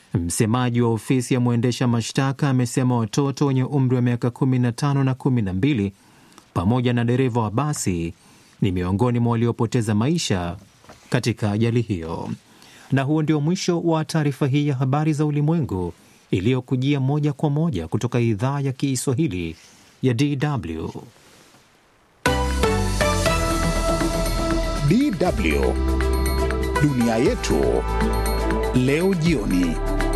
Msemaji wa ofisi ya mwendesha mashtaka amesema watoto wenye umri wa miaka 15 na 12 pamoja na dereva wa basi ni miongoni mwa waliopoteza maisha katika ajali hiyo. Na huo ndio mwisho wa taarifa hii ya habari za ulimwengu iliyokujia moja kwa moja kutoka idhaa ya Kiswahili ya DW. DW dunia yetu leo jioni.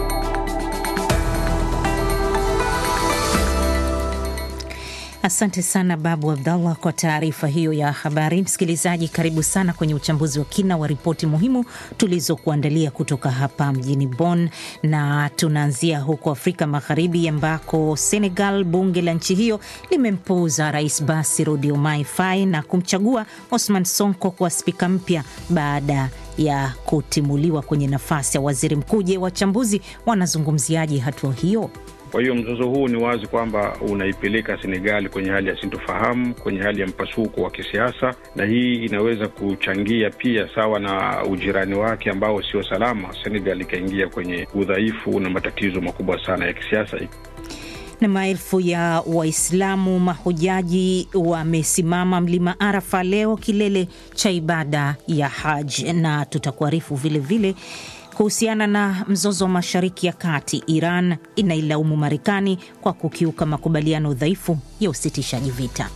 Asante sana Babu Abdallah kwa taarifa hiyo ya habari. Msikilizaji, karibu sana kwenye uchambuzi wa kina wa ripoti muhimu tulizokuandalia kutoka hapa mjini Bonn, na tunaanzia huko Afrika Magharibi ambako Senegal, bunge la nchi hiyo limempuuza Rais Bassirou Diomaye Faye na kumchagua Osman Sonko kuwa spika mpya baada ya kutimuliwa kwenye nafasi ya waziri mkuu. Je, wachambuzi wanazungumziaje hatua hiyo? Kwa hiyo mzozo huu ni wazi kwamba unaipeleka Senegali kwenye hali ya sintofahamu, kwenye hali ya mpasuko wa kisiasa, na hii inaweza kuchangia pia, sawa na ujirani wake ambao sio salama, Senegal ikaingia kwenye udhaifu na matatizo makubwa sana ya kisiasa. Na maelfu ya Waislamu mahujaji wamesimama mlima Arafa leo, kilele cha ibada ya Haj, na tutakuarifu vilevile kuhusiana na mzozo wa Mashariki ya Kati. Iran inailaumu Marekani kwa kukiuka makubaliano dhaifu ya usitishaji vita.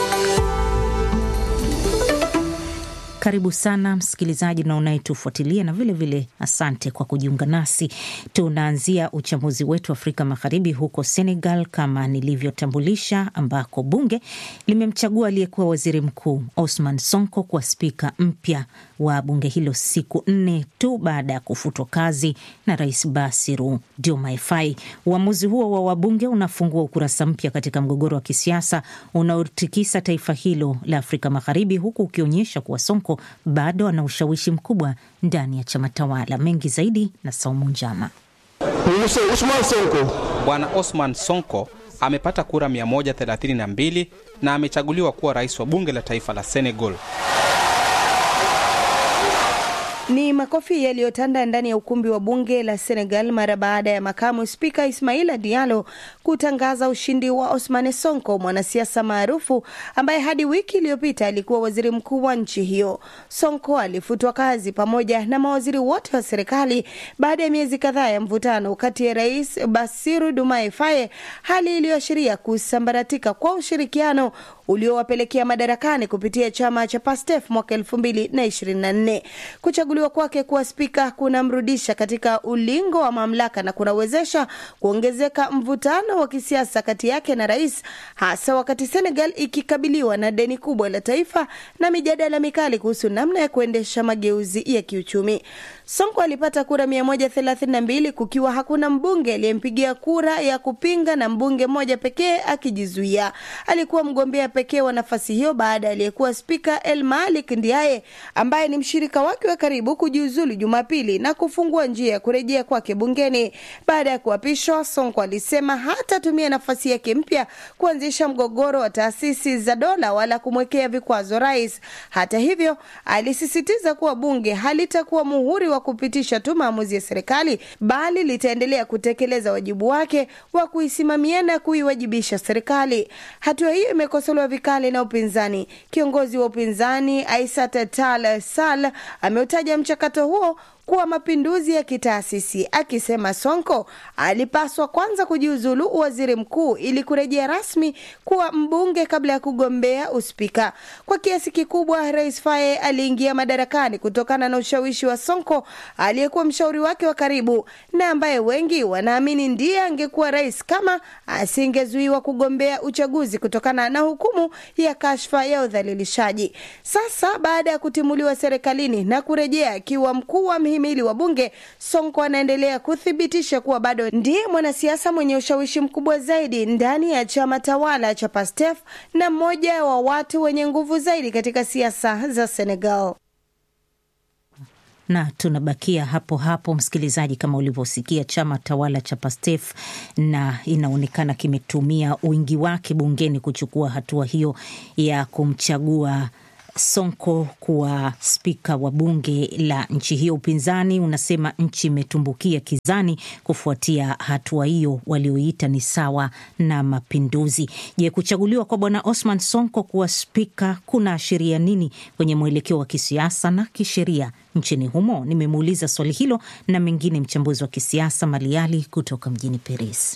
Karibu sana msikilizaji na unayetufuatilia na vilevile vile asante kwa kujiunga nasi. Tunaanzia uchambuzi wetu Afrika Magharibi, huko Senegal kama nilivyotambulisha, ambako bunge limemchagua aliyekuwa waziri mkuu Osman Sonko kuwa spika mpya wa bunge hilo siku nne tu baada ya kufutwa kazi na Rais Bassirou Diomaye Faye. Uamuzi huo wa wabunge unafungua ukurasa mpya katika mgogoro wa kisiasa unaotikisa taifa hilo la Afrika Magharibi, huku ukionyesha kuwa Sonko bado ana ushawishi mkubwa ndani ya chama tawala. Mengi zaidi na Saumu Njama. Bwana Osman Sonko amepata kura 132 na amechaguliwa kuwa rais wa bunge la taifa la Senegal. Ni makofi yaliyotanda ndani ya ukumbi wa bunge la Senegal mara baada ya makamu spika Ismaila Diallo kutangaza ushindi wa Osmane Sonko, mwanasiasa maarufu ambaye hadi wiki iliyopita alikuwa waziri mkuu wa nchi hiyo. Sonko alifutwa kazi pamoja na mawaziri wote wa serikali baada ya miezi kadhaa ya mvutano kati ya Rais Bassirou Diomaye Faye, hali iliyoashiria kusambaratika kwa ushirikiano uliowapelekea madarakani kupitia chama cha PASTEF mwaka elfu mbili na ishirini na nne. Kuchaguliwa kwake kuwa spika kunamrudisha katika ulingo wa mamlaka na kunawezesha kuongezeka mvutano wa kisiasa kati yake na rais, hasa wakati Senegal ikikabiliwa na deni kubwa la taifa na mijadala mikali kuhusu namna ya kuendesha mageuzi ya kiuchumi. Sonko alipata kura 132 kukiwa hakuna mbunge aliyempigia kura ya kupinga na mbunge mmoja pekee akijizuia. Alikuwa mgombea pekee wa nafasi hiyo baada ya aliyekuwa spika El Malik Ndiaye ambaye ni mshirika wake wa karibu kujiuzulu Jumapili na kufungua njia ya kurejea kwake bungeni. Baada ya kuapishwa, Sonko alisema hatatumia nafasi yake mpya kuanzisha mgogoro wa taasisi za dola wala kumwekea vikwazo rais. Hata hivyo, alisisitiza kuwa bunge halitakuwa muhuri wa kupitisha tu maamuzi ya serikali bali litaendelea kutekeleza wajibu wake wa kuisimamia na kuiwajibisha serikali. Hatua hiyo imekosolewa vikali na upinzani. Kiongozi wa upinzani Aissata Tall Sall ameutaja mchakato huo kuwa mapinduzi ya kitaasisi akisema Sonko alipaswa kwanza kujiuzulu uwaziri mkuu ili kurejea rasmi kuwa mbunge kabla ya kugombea uspika. Kwa kiasi kikubwa, Rais Faye aliingia madarakani kutokana na ushawishi wa Sonko aliyekuwa mshauri wake wa karibu na ambaye wengi wanaamini ndiye angekuwa rais kama asingezuiwa kugombea uchaguzi kutokana na hukumu ya kashfa ya udhalilishaji. Sasa baada ya kutimuliwa serikalini na kurejea akiwa mkuu wa mhimili wa bunge, Sonko anaendelea kuthibitisha kuwa bado ndiye mwanasiasa mwenye ushawishi mkubwa zaidi ndani ya chama tawala cha PASTEF na mmoja wa watu wenye nguvu zaidi katika siasa za Senegal na tunabakia hapo hapo, msikilizaji, kama ulivyosikia, chama tawala cha PASTEF na inaonekana kimetumia wingi wake bungeni kuchukua hatua hiyo ya kumchagua Sonko kuwa spika wa bunge la nchi hiyo. Upinzani unasema nchi imetumbukia kizani kufuatia hatua hiyo walioita ni sawa na mapinduzi. Je, kuchaguliwa kwa bwana Osman Sonko kuwa spika kuna ashiria nini kwenye mwelekeo wa kisiasa na kisheria nchini humo? Nimemuuliza swali hilo na mengine mchambuzi wa kisiasa Maliali kutoka mjini Paris.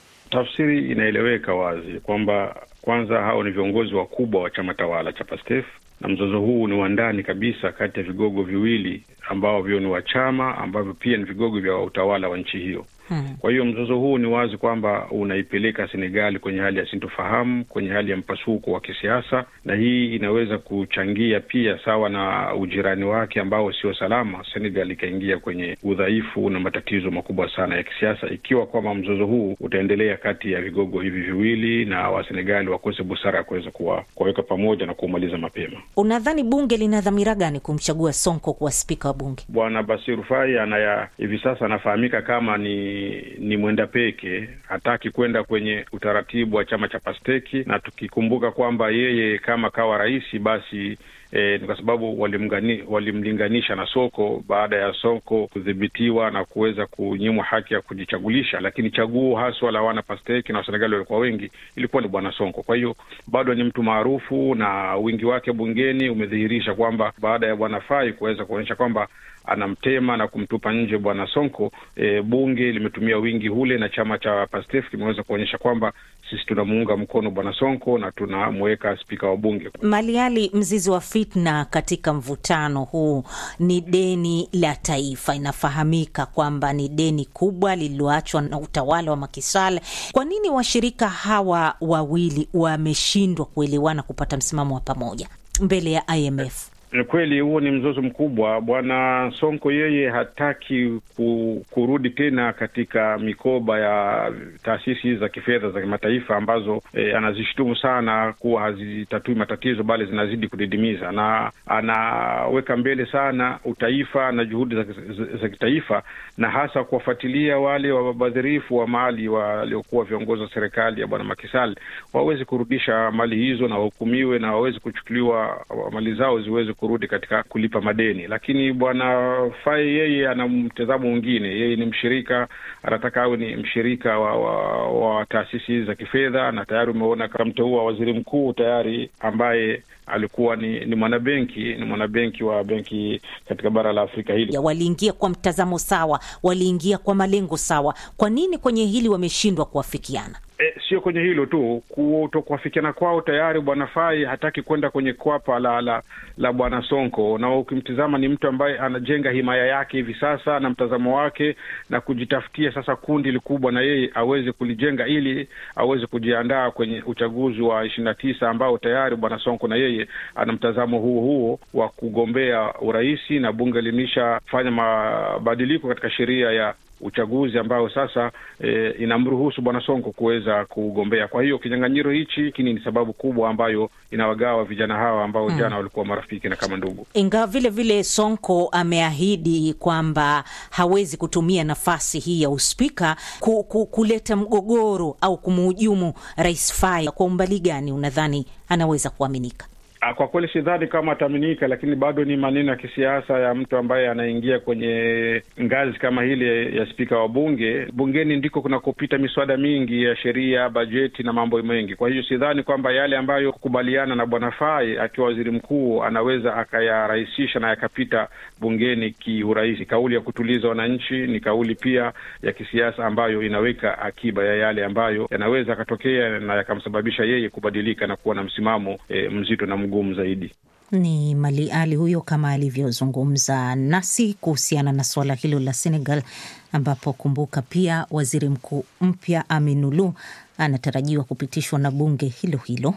Tafsiri inaeleweka wazi kwamba kwanza hao ni viongozi wakubwa wa chama tawala cha PASTEF na mzozo huu ni wa ndani kabisa kati ya vigogo viwili ambavyo ni wa chama ambavyo pia ni vigogo vya utawala wa nchi hiyo. Hmm. Kwa hiyo mzozo huu ni wazi kwamba unaipeleka Senegali kwenye hali ya sintofahamu, kwenye hali ya mpasuko wa kisiasa, na hii inaweza kuchangia pia, sawa na ujirani wake ambao sio salama, Senegal ikaingia kwenye udhaifu na matatizo makubwa sana ya kisiasa, ikiwa kwamba mzozo huu utaendelea kati ya vigogo hivi viwili na Wasenegali wakose busara ya kuweza kuwaweka pamoja na kuumaliza mapema. Unadhani bunge lina dhamira gani kumchagua Sonko kuwa spika wa bunge? Bwana Basiru Fai anaya hivi sasa anafahamika kama ni ni mwenda peke, hataki kwenda kwenye utaratibu wa chama cha Pasteki, na tukikumbuka kwamba yeye kama kawa rais basi E, ni kwa sababu walimgani, walimlinganisha na Soko baada ya Soko kudhibitiwa na kuweza kunyimwa haki ya kujichagulisha, lakini chaguo haswa la wana Pasteki na Wasenegali walikuwa wengi ilikuwa ni bwana Sonko. Kwa hiyo bado ni mtu maarufu na wingi wake bungeni umedhihirisha kwamba baada ya bwana Fai kuweza kuonyesha kwamba anamtema na kumtupa nje bwana Sonko, e, bunge limetumia wingi ule na chama cha Pastef kimeweza kuonyesha kwamba sisi tunamuunga mkono bwana Sonko na tunamweka spika wa bunge. Maliali, mzizi wa fitna katika mvutano huu ni deni la taifa. Inafahamika kwamba ni deni kubwa lililoachwa na utawala wa Macky Sall. Kwa nini washirika hawa wawili wameshindwa kuelewana kupata msimamo wa pamoja mbele ya IMF? Ni kweli huo ni mzozo mkubwa. Bwana Sonko yeye hataki ku, kurudi tena katika mikoba ya taasisi za kifedha za kimataifa ambazo e, anazishutumu sana kuwa hazitatui matatizo bali zinazidi kudidimiza, na anaweka mbele sana utaifa na juhudi za, za, za kitaifa na hasa kuwafuatilia wale wabadhirifu wa mali waliokuwa viongozi wa serikali ya bwana Macky Sall waweze kurudisha mali hizo na wahukumiwe na waweze kuchukuliwa mali zao ziweze kurudi katika kulipa madeni. Lakini bwana Fai yeye ana mtazamo mwingine. Yeye ni mshirika, anataka awe ni mshirika wa, wa, wa taasisi hizi za kifedha, na tayari umeona kamteua waziri mkuu tayari ambaye alikuwa ni, ni mwanabenki ni mwanabenki wa benki katika bara la Afrika hili. Waliingia kwa mtazamo sawa, waliingia kwa malengo sawa. Kwa nini kwenye hili wameshindwa kuafikiana? E, sio kwenye hilo tu, kutokuafikiana kwao tayari. Bwana Fai hataki kwenda kwenye kwapa la la, la bwana Sonko, na ukimtizama ni mtu ambaye anajenga himaya yake hivi sasa na mtazamo wake na kujitafutia sasa kundi likubwa na yeye aweze kulijenga ili aweze kujiandaa kwenye uchaguzi wa ishirini na tisa ambao tayari bwana Sonko na yeye ana mtazamo huo huo wa kugombea uraisi, na bunge limeshafanya mabadiliko katika sheria ya uchaguzi ambao sasa e, inamruhusu bwana Sonko kuweza kugombea. Kwa hiyo kinyang'anyiro hichi kini ni sababu kubwa ambayo inawagawa vijana hawa ambao hmm, jana walikuwa marafiki na kama ndugu. Ingawa vile vile Sonko ameahidi kwamba hawezi kutumia nafasi hii ya uspika ku, ku, kuleta mgogoro au kumhujumu Rais Fai. Kwa umbali gani unadhani anaweza kuaminika? Kwa kweli sidhani kama ataaminika, lakini bado ni maneno ya kisiasa ya mtu ambaye anaingia kwenye ngazi kama hile ya spika wa bunge. Bungeni ndiko kunakopita miswada mingi ya sheria, bajeti na mambo mengi. Kwa hiyo sidhani kwamba yale ambayo kukubaliana na bwana Fai akiwa waziri mkuu anaweza akayarahisisha na yakapita bungeni kiurahisi. Kauli ya kutuliza wananchi ni kauli pia ya kisiasa ambayo inaweka akiba ya yale ambayo yanaweza akatokea na yakamsababisha yeye kubadilika na kuwa na msimamo e, mzito na mgumu zaidi. Ni Mali Ali huyo kama alivyozungumza nasi kuhusiana na suala hilo la Senegal, ambapo kumbuka pia waziri mkuu mpya Aminulu anatarajiwa kupitishwa na bunge hilo hilo.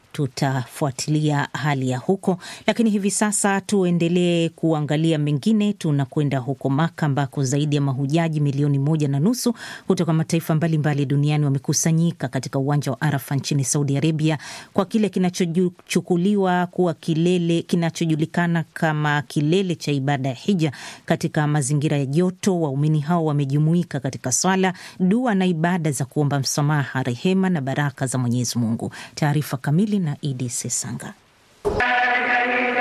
Tutafuatilia hali ya huko, lakini hivi sasa tuendelee kuangalia mengine. Tunakwenda huko Maka ambako zaidi ya mahujaji milioni moja na nusu kutoka mataifa mbalimbali mbali duniani wamekusanyika katika uwanja wa Arafa nchini Saudi Arabia kwa kile kinachochukuliwa kuwa kilele kinachojulikana kama kilele cha ibada ya hija. Katika mazingira ya joto, waumini hao wamejumuika katika swala, dua na ibada za kuomba msamaha, rehema na baraka za Mwenyezi Mungu. Taarifa kamili na Idi Sesanga.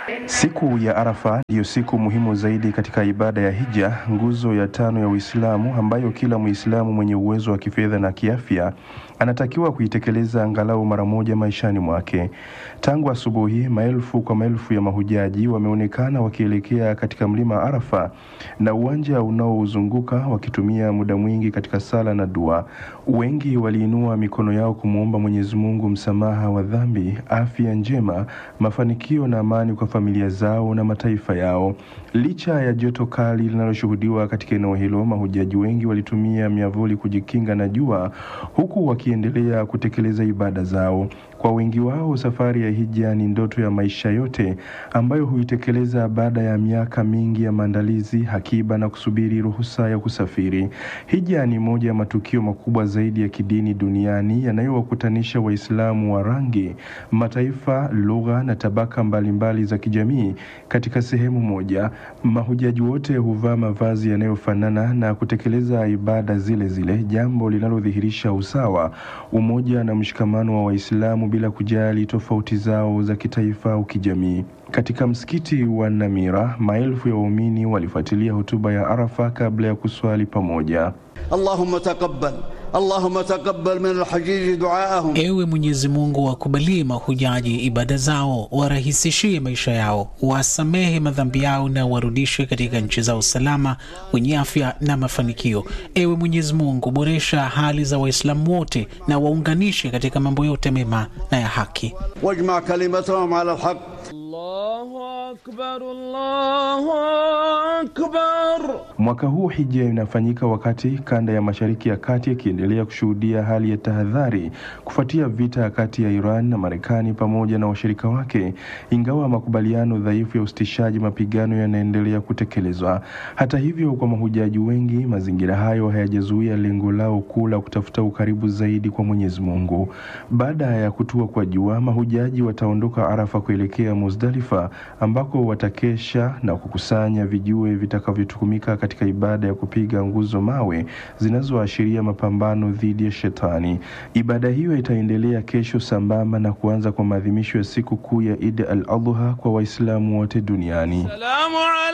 Siku ya Arafa ndiyo siku muhimu zaidi katika ibada ya hija, nguzo ya tano ya Uislamu, ambayo kila Muislamu mwenye uwezo wa kifedha na kiafya anatakiwa kuitekeleza angalau mara moja maishani mwake. Tangu asubuhi, maelfu kwa maelfu ya mahujaji wameonekana wakielekea katika mlima Arafa na uwanja unaouzunguka wakitumia muda mwingi katika sala na dua. Wengi waliinua mikono yao kumwomba Mwenyezi Mungu msamaha wa dhambi, afya njema, mafanikio na amani kwa familia zao na mataifa yao. Licha ya joto kali linaloshuhudiwa katika eneo hilo, mahujaji wengi walitumia miavuli kujikinga na jua huku wakiendelea kutekeleza ibada zao. Kwa wengi wao, safari ya hija ni ndoto ya maisha yote ambayo huitekeleza baada ya miaka mingi ya maandalizi, akiba na kusubiri ruhusa ya kusafiri. Hija ni moja ya matukio makubwa zaidi ya kidini duniani yanayowakutanisha Waislamu wa rangi, mataifa, lugha na tabaka mbalimbali mbali za kijamii katika sehemu moja. Mahujaji wote huvaa mavazi yanayofanana na kutekeleza ibada zile zile, jambo linalodhihirisha usawa, umoja na mshikamano wa Waislamu bila kujali tofauti zao za kitaifa au kijamii. Katika msikiti wa Namira, maelfu ya waumini walifuatilia hotuba ya Arafa kabla ya kuswali pamoja. Allahumma taqabbal Allahumma taqabbal min alhajiji duaahum, Ewe Mwenyezi Mungu, wakubalie mahujaji ibada zao, warahisishie maisha yao, wasamehe madhambi yao na warudishe katika nchi zao salama, wenye afya na mafanikio. Ewe Mwenyezi Mungu, boresha hali za Waislamu wote na waunganishe katika mambo yote mema na ya haki. wajma kalimatahum ala alhaq. Allahu akbar, Allahu akbar. Mwaka huu hija inafanyika wakati kanda ya Mashariki ya Kati ikiendelea kushuhudia hali ya tahadhari kufuatia vita kati ya Iran na Marekani pamoja na washirika wake, ingawa makubaliano dhaifu ya usitishaji mapigano yanaendelea kutekelezwa. Hata hivyo, kwa mahujaji wengi, mazingira hayo hayajazuia lengo lao kuu la kutafuta ukaribu zaidi kwa Mwenyezi Mungu. Baada ya kutua kwa jua, mahujaji wataondoka Arafa kuelekea Muzdalifa ambako watakesha na kukusanya vijue vitakavyotumika katika ibada ya kupiga nguzo mawe zinazoashiria mapambano dhidi ya shetani. Ibada hiyo itaendelea kesho sambamba na kuanza kwa maadhimisho ya siku kuu ya Eid al-Adha kwa Waislamu wote duniani. Salamu